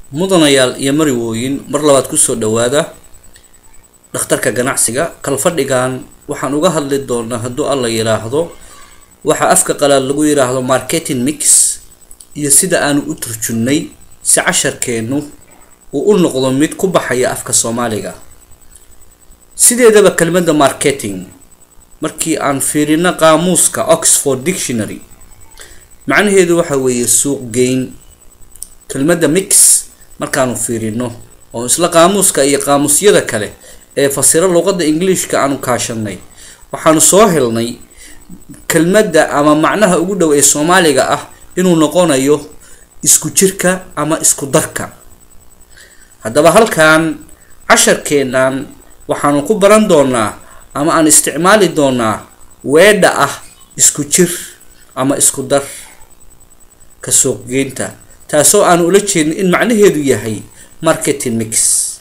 mudanayaal iyo marwooyin mar labaad kusoo dhawaada dhakhtarka ganacsiga kalfadhigan waxaan uga hadli doonaa hadduu alla yiraahdo waxaa afka qalaad lagu yiraahdo marketing mix iyo sida aanu u turjunnay si casharkeennu uu u noqdo mid ku baxaya afka soomaaliga sideedaba kelmadda marketing markii aan fiirino qaamuuska oxford dictionary macnaheedu waxa weeye suuq geyn kelmadda mix markaanu fiirino oo isla qaamuuska iyo qaamuusyada kale ee fasiro luqadda ingiliishka aanu kaashanay waxaanu soo helnay kelmadda ama macnaha ugu dhow ee soomaaliga ah inuu noqonayo isku jirka ama isku darka haddaba halkan casharkeennan waxaanu ku baran doonaa ama aan isticmaali doonaa weedha ah isku jir ama isku dar ka suuqgeynta taasoo aan ula jeedin in macnaheedu yahay marketing mix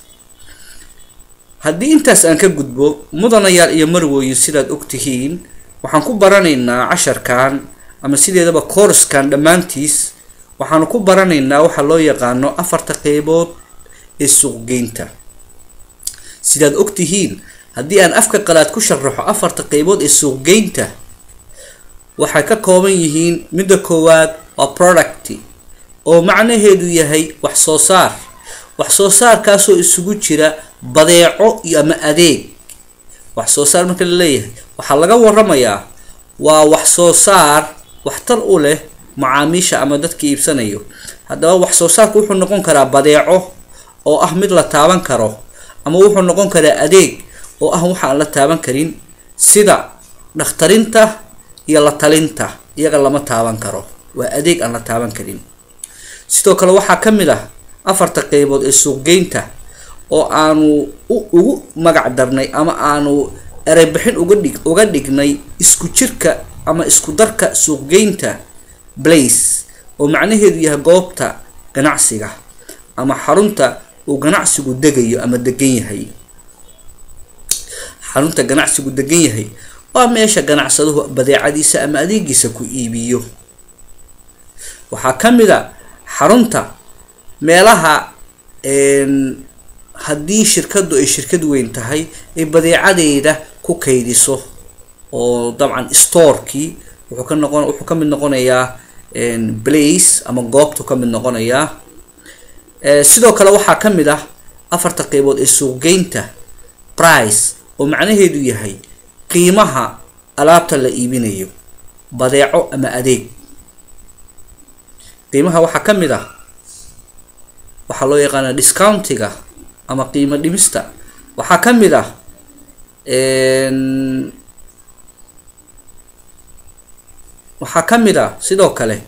haddii intaas aan ka gudbo mudanayaal iyo marwooyin sidaad ogtihiin waxaan ku baranaynaa casharkan ama sideedaba koorskan dhammaantiis waxaanu ku baranaynaa waxa loo yaqaano afarta qeybood ee suuqgeynta sidaad ogtihiin haddii aan afka qalaad ku sharaxo afarta qeybood ee suuqgeynta waxay ka kooban yihiin midda koowaad waa product oo macnaheedu yahay wax soo saar wax soo saarkaasoo isugu jira badeeco iyo ama adeeg wax soo saar marka la leeyahay waxaa laga waramayaa waa wax soo saar waxtar u leh macaamiisha ama dadka iibsanayo haddaba wax soo saarku wuxuu noqon karaa badeeco oo ah mid la taaban karo ama wuxuu noqon karaa adeeg oo ah waxa aan la taaban karin sida dhakhtarinta iyo la talinta iyaga lama taaban karo waa adeeg aan la taaban karin sidoo kale waxaa ka mid ah afarta qeybood ee suuqgeynta oo aanu ugu magac darnay ama aanu ereybixin uga dhig uga dhignay isku jirka ama isku darka suuqgeynta blace oo macnaheedu yahay goobta ganacsiga ama xarunta uu ganacsigu degayo ama degan yahay xarunta ganacsigu degan yahay waa meesha ganacsaduhu badeecadiisa ama adeegiisa ku iibiyo waxaa ka mid a xarunta meelaha haddii shirkadu ay shirkad weyn tahay ay badeecadeeda ku kaydiso oo dabcan storkii wuxuu ka noqon wuxuu ka mid noqonayaa blace ama goobtu ka mid noqonayaa sidoo kale waxaa ka mid ah afarta qeybood ee suuqgeynta price oo macnaheedu yahay qiimaha alaabta la iibinayo badeeco ama adeeg qiimaha waxaa ka mid ah waxaa loo yaqaanaa discountiga ama qiimo dhimista waxaa ka mid ah waxaa ka mid ah sidoo kale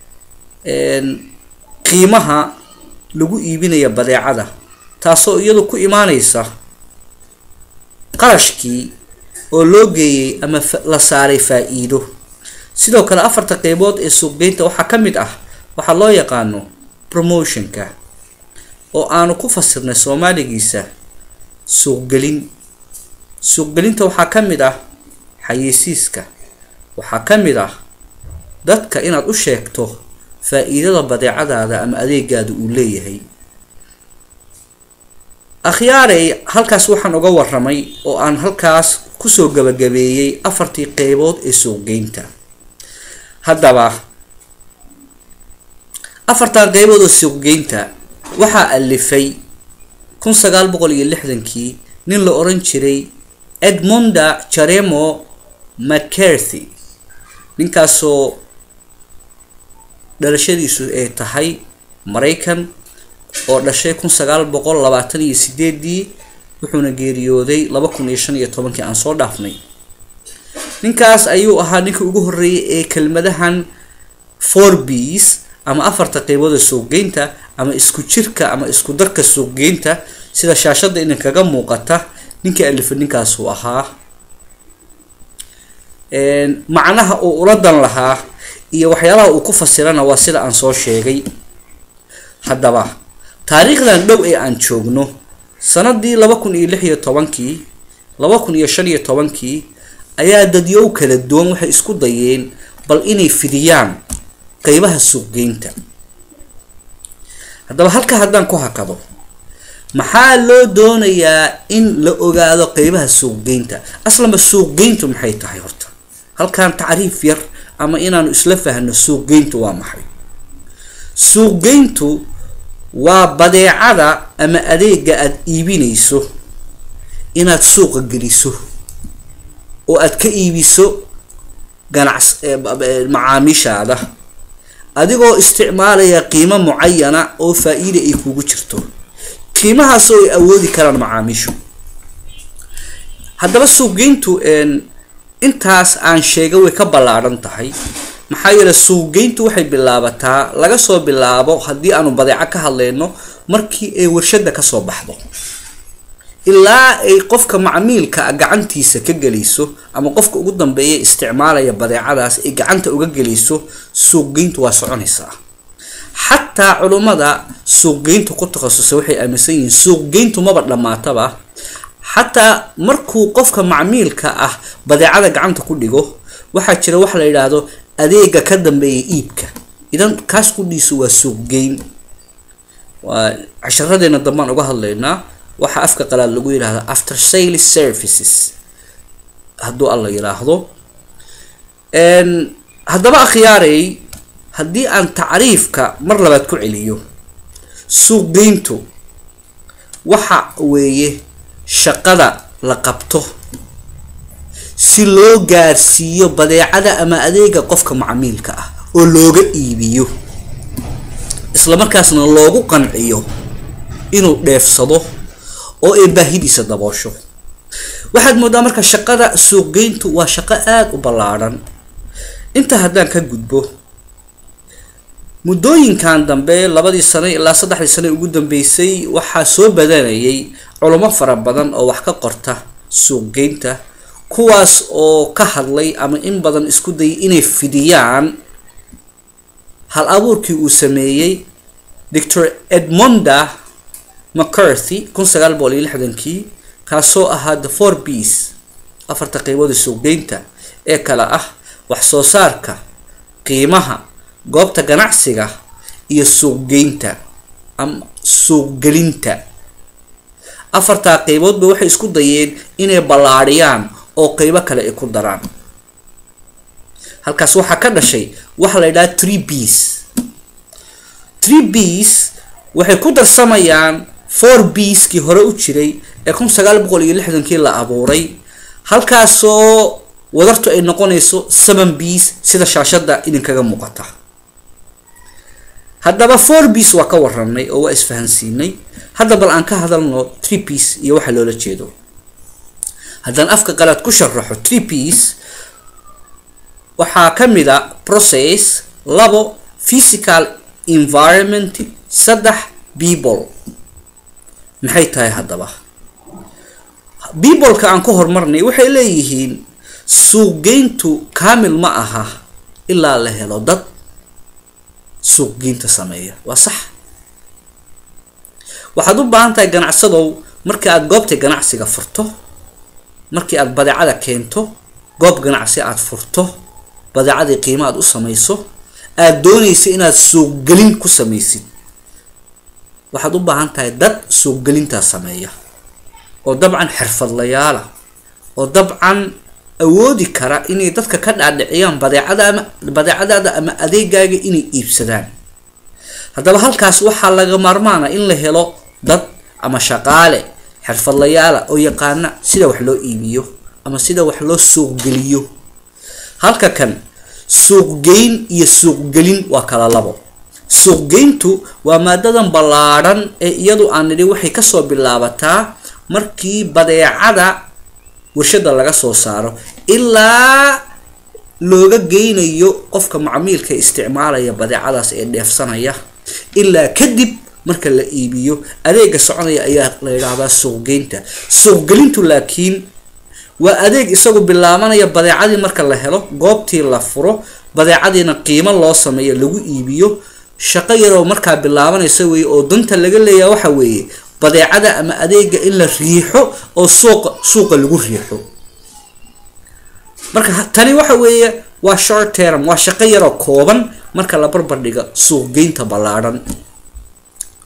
qiimaha lagu iibinaya badeecada taasoo iyadu ku imaaneysa qarashkii oo loo geeyey ama la saaray faa-iido sidoo kale afarta qeybood ee suuqgeynta waxaa ka mid ah waxaa loo yaqaano promotionka oo aanu ku fasirnay soomaaligiisa suuqgelin suuqgelinta waxaa ka mid ah xayeysiiska waxaa ka mid ah dadka inaad u sheegto faa-iidada badeecadaada ama adeegaada uu leeyahay akhyaarey halkaas waxaan uga waramay oo aan halkaas kusoo gabagabeeyey afartii qeybood ee suuqgeynta haddaba afartan qeybood oo suuqgeynta waxaa alifay kun sagaal boqol iyo lixdankii nin la oran jiray edmunda jaremo mccarthy ninkaasoo dhalashadiisu ay tahay maraykan oo dhashay kun sagaal boqol labaatan iyo sideedii wuxuuna geeriyooday laba kun iyo shan iyo tobankii aan soo dhaafnay ninkaas ayuu ahaa ninkii ugu horreeyay ee kelmadahan four bs ama afarta qeybood ee suuqgeynta ama isku jirka ama isku darka suuqgeynta sida shaashada idinkaga muuqata ninkii alifa ninkaasuu ahaa macnaha uu ula dan lahaa iyo waxyaalaha uu ku fasirana waa sida aan soo sheegay haddaba taariikhdan dhow ee aan joogno sanadii laba kun iyo lix iyo tobankii laba kun iyo shan iyo tobankii ayaa dadyow kala duwan waxay isku dayeen bal inay fidiyaan qeybaha suuqgeynta haddaba halka haddaan ku hakado maxaa loo doonayaa in la ogaado qeybaha suuqgeynta aslanba suuqgeyntu maxay tahay horta halkan tacriif yar ama inaanu isla fahno suuqgeyntu waa maxay suuqgeyntu waa badeecada ama adeega aada iibinayso inaad suuqa geliso oo aad ka iibiso ganacs macaamiishaada adigoo isticmaalaya qiimo mucayana oo faa-iida ay kugu jirto qiimahaasoo ay awoodi karaan macaamiishu haddaba suuqgeyntu intaas aan sheegay way ka ballaadhan tahay maxaa yeele suuqgeyntu waxay bilaabataa laga soo bilaabo haddii aanu badeeco ka hadlayno markii ay warshada kasoo baxdo ilaa ay qofka macmiilka gacantiisa ka gelayso ama qofka ugu dambeeya isticmaalaya badeecadaas ay gacanta uga gelayso suuqgeyntu waa soconaysaa xataa culummada suuqgeyntu ku takhasusay waxay aaminsan yihiin suuqgeyntu maba dhammaataba xataa markuu qofka macmiilka ah badeecada gacanta ku dhigo waxaa jira waxa la yidhaahdo adeega ka dambeeya iibka idan kaas qudhiisu waa suuqgeyn waa casharadeena dambaan uga hadlaynaa waxaa afka qalaad lagu yidhaahda after sale services hadduu alla yidhaahdo haddaba akhyaarey haddii aan tacriifka mar labaad ku celiyo suuqgeyntu waxa weeye shaqada la qabto si loo gaarsiiyo badeecada ama adeega qofka macmiilka ah oo looga iibiyo isla markaasna loogu qanciyo inuu dheefsado oo ay baahidiisa daboosho waxaad moodaa marka shaqada suuqgeyntu waa shaqo aada u ballaadhan inta haddaan ka gudbo muddooyinkan dambe labadii sano ilaa saddexdii sano ugu dambeysay waxaa soo badanayay culamo fara badan oo wax ka qorta suuqgeynta kuwaas oo ka hadlay ama in badan isku dayay inay fidiyaan hal abuurkii uu sameeyey doctor edmonda mccarthy kun sagaal boqol iyo lixdankii kaasoo ahaa the four bs afarta qeybooda suuqgeynta ee kale ah wax soo saarka qiimaha goobta ganacsiga iyo suuqgeynta ama suuqgelinta afartaa qeyboodba waxay isku dayeen inay ballaadhiyaan oo qeybo kale ay ku daraan halkaas waxaa ka dhashay waxa la yidhaha tree bs tree bs waxay ku darsamayaan four bskii hore u jiray ee kun sagaal boqol iyo lixdankii la abuuray halkaasoo wadartu ay noqonayso seven bs sida shaashada idinkaga muuqata haddaba four bs waa ka waranay oo waa isfahansiinay hadda bal aan ka hadalno tree bs iyo waxa loola jeedo haddaan afka qalaad ku sharaxo tree bs waxaa ka mid a process labo physical environment saddex people maxay tahay haddaba peopleka aan ka hormarnay waxay leeyihiin suuqgeyntu kaamil ma aha ilaa la helo dad suuqgeynta sameeya waa sax waxaad u baahan tahay ganacsadow markii aada goobta ganacsiga furto markii aada badeecada keento goob ganacsi aada furto badeecadii qiimo aad u samayso aada doonaysa inaad suuqgelin ku samaysid waxaad u baahan tahay dad suuqgelintaa sameeya oo dabcan xirfadlayaala oo dabcan awoodi kara inay dadka ka dhaadhiciyaan badeecada ama badeecadaada ama adeegaaga inay iibsadaan haddaba halkaas waxaa laga maarmaana in la helo dad ama shaqaale xirfadlayaala oo yaqaana sida wax loo iibiyo ama sida wax loo suuqgeliyo halka kan suuqgeyn iyo suuqgelin waa kala labo suuqgeyntu waa maadadan ballaadhan ee iyadu aan nidhi waxay kasoo bilaabataa markii badeecada warshada laga soo saaro ilaa looga geynayo qofka macmiilka isticmaalaya badeecadaas ee dheefsanaya ilaa kadib marka la iibiyo adeega soconaya ayaa la yidhaahdaa suuqgeynta suuqgelintu laakiin waa adeeg isagu bilaabanaya badeecadii marka la helo goobtii la furo badeecadiina qiimo loo sameeyo lagu iibiyo shaqo yaroo markaa bilaabanaysa weeye oo danta laga leeyaha waxa weeye badeecada ama adeega in la riixo oo suuqa suuqa lagu riixo marka tani waxa weeye waa short term waa shaqo yaroo kooban marka la barbardhiga suuqgeynta ballaadhan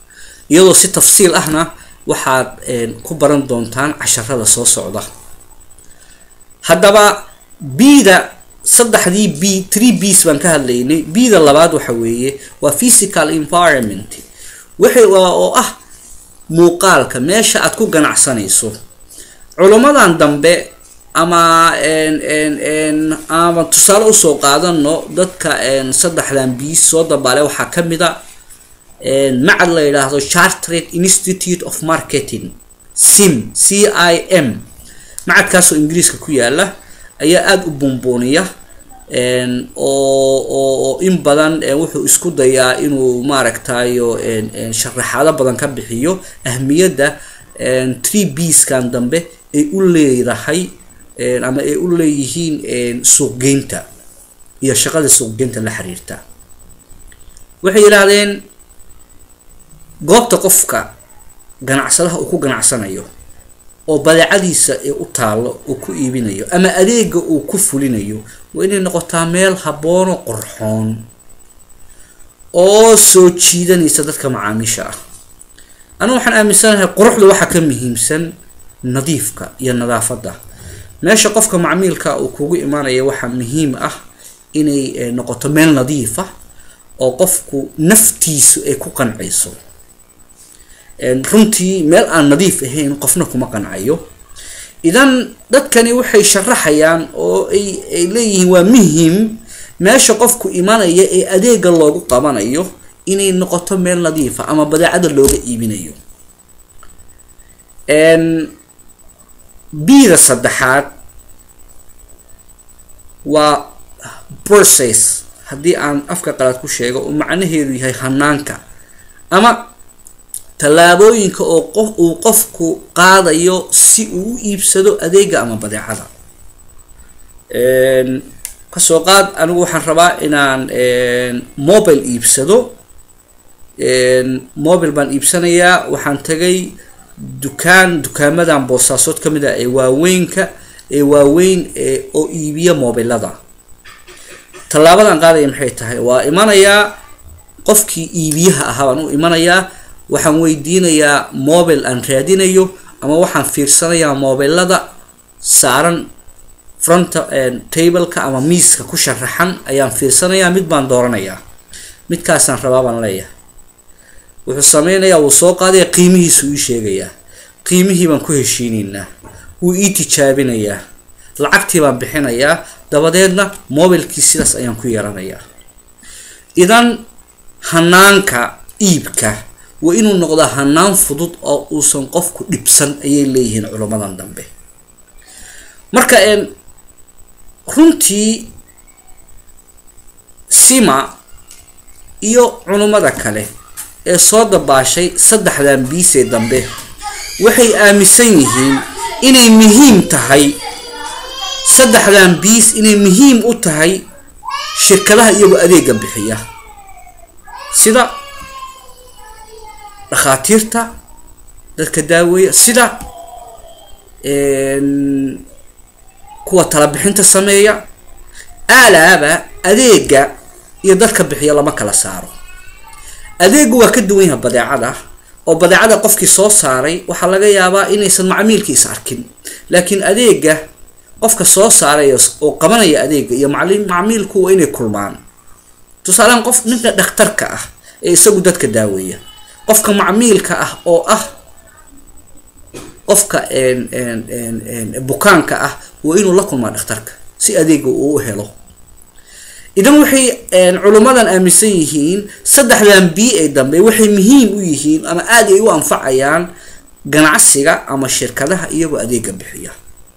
iyadoo si tafsiil ahna waxaad ku baran doontaan casharada soo socda haddaba bda saddexdii b tree bs baan ka hadlaynay bda labaad waxa weeye waa physical environment wixii oo ah muuqaalka meesha aad ku ganacsanayso culummadan dambe ama ama tusaale usoo qaadano dadka saddexdan bs soo dabaale waxaa ka mid a macad la yidhaahdo chartered institute of marketing sim c i m macadkaasoo ingiriiska ku yaala ayaa aada u buunbuuniya oo oo in badan wuxuu isku dayaa inuu maaragtayo sharaxaado badan ka bixiyo ahmiyadda tree bskan dambe ay u leedahay ama ay u leeyihiin suuqgeynta iyo shaqada suuqgeynta la xiriirta waxay yidhaahdeen goobta qofka ganacsadaha uu ku ganacsanayo oo badeecadiisa ee u taalo uu ku iibinayo ama adeega uu ku fulinayo waa inay noqotaa meel haboono qorxoon oo soo jiidanaysa dadka macaamiisha ah anigu waxaan aaminsanahay quruxda waxaa ka muhiimsan nadiifka iyo nadaafadda meesha qofka macmiilka uu kugu imaanaya waxaa muhiim ah inay noqoto meel nadiif ah oo qofku naftiisu ay ku qancayso runtii meel aan nadiif ahayn qofna kuma qancayo idan dadkani waxay sharaxayaan oo ay ay leeyihiin waa muhim meesha qofku imanaya ee adeega loogu qabanayo inay noqoto meel nadiifa ama badeecada looga iibinayo bida saddexaad waa process haddii aan afka qalaad ku sheego uu macnaheedu yahay hanaanka ama tallaabooyinka oo qof uu qofku qaadayo si uu u iibsado adeega ama badeecada kasoo qaad anigu waxaan rabaa inaan mobile iibsado mobile baan iibsanayaa waxaan tagay dukaan dukaamadan boosaasood ka mid ah ee waaweynka ee waaweyn oo iibiya mobilada tallaabadan qaadaya maxay tahay waa imanayaa qofkii iibiyaha ahaa baan u imanayaa waxaan weydiinayaa mobile aan raadinayo ama waxaan fiirsanayaa mobilada saaran fronta tableka ama miiska ku sharaxan ayaan fiirsanayaa mid baan dooranayaa midkaasaan rabaa baan leeyahay wuxuu sameynayaa wuu soo qaadaya qiimihiisu ii sheegayaa qiimihii baan ku heshiinaynaa wuu ii tijaabinayaa lacagtii baan bixinayaa dabadeedna mobilkii sidaas ayaan ku yeelanayaa idan hanaanka iibka waa inuu noqdaa hanaan fudud oo uusan qofku dhibsan ayay leeyihiin culummadan dambe marka runtii sima iyo culummada kale ee soo dabaashay saddexdan biisee dambe waxay aaminsan yihiin inay muhiim tahay saddexdan biis inay muhiim u tahay shirkadaha iyagoo adeega bixiya sida dhakhaatiirta dadka daaweeya sida kuwa talabixinta sameeya aalaaba adeega iyo dadka bixiya lama kala saaro adeegu waa ka duwan yaha badeecada oo badeecada qofkii soo saaray waxaa laga yaabaa inaysan macmiilkiisa arkin laakiin adeega qofka soo saaray oo qabanaya adeega iyo macmiilku waa inay kulmaan tusaalehaan qof ninka dhakhtarka ah ee isagu dadka daaweeya qofka macmiilka ah oo ah qofka bukaanka ah waa inuu la kulmaa dhakhtarka si adeega uu u helo idan waxay culummadan aaminsan yihiin saddexdan bii ee dambe waxay muhiim u yihiin ama aada ay u anfacayaan ganacsiga ama shirkadaha iyagoo adeega bixiya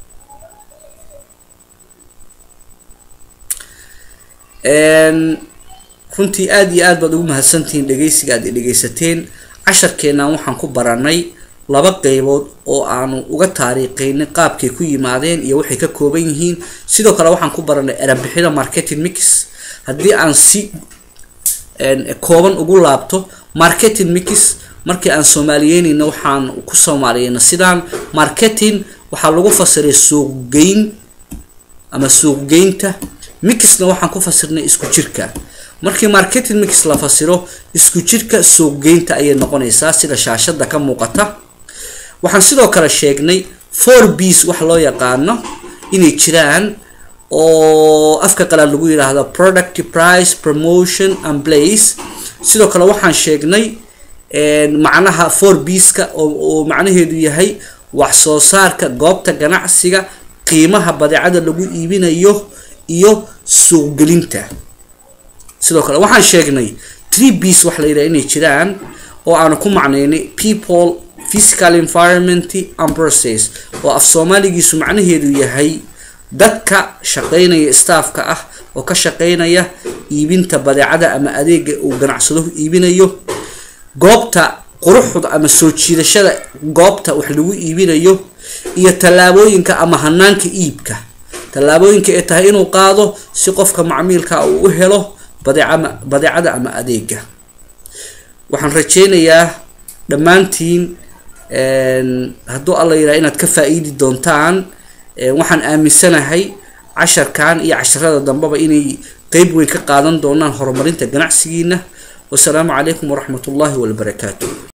runtii aada iyo aad baad ugu mahadsantihiin dhegeysiga aad dhegeysateen casharkeennan waxaan ku baranay laba qeybood oo aanu uga taariikheynay qaabkay ku yimaadeen iyo waxay ka kooban yihiin sidoo kale waxaan ku baranay erabixida marketing mix haddii aan si kooban ugu laabto marketing mix markii aan soomaaliyeynayna waxaan ku soomaaliyeyna sidaan marketing waxaa lagu fasiray suuqgeyn ama suuqgeynta mixna waxaan ku fasirnay isku jirka markii marketing mix la fasiro isku jirka suuqgeynta ayay noqonaysaa sida shaashada ka muuqata waxaan sidoo kale sheegnay four bs wax loo yaqaano inay jiraan oo afka qalaad lagu yidhaahdo product price promotion and place sidoo kale waxaan sheegnay macnaha four bska oo macnaheedu yahay wax soo saarka goobta ganacsiga qiimaha badeecada lagu iibinayo iyo suuqgelinta sidoo kale waxaan sheegnay tree bs wax la yidhaha inay jiraan oo aanu ku macnaynay people physical environment and process oo af soomaaligiisu macnaheedu yahay dadka shaqeynaya staffka ah oo ka shaqeynaya iibinta badeecada ama adeega uu ganacsaduhu iibinayo goobta quruxda ama soo jiidashada goobta wax lagu iibinayo iyo tallaabooyinka ama hanaanka iibka tallaabooyinka ay tahay inuu qaado si qofka macmiilka uu u helo badeecama badeecada ama adeega waxaan rajeynayaa dhammaantiin hadduu alla yidhaha inaad ka faa-iidi doontaan waxaan aaminsanahay casharkan iyo casharada dambeba inay qeyb weyn ka qaadan doonaan horumarinta ganacsigiina wasalaamu calaykum waraxmat ullahi wabarakaatu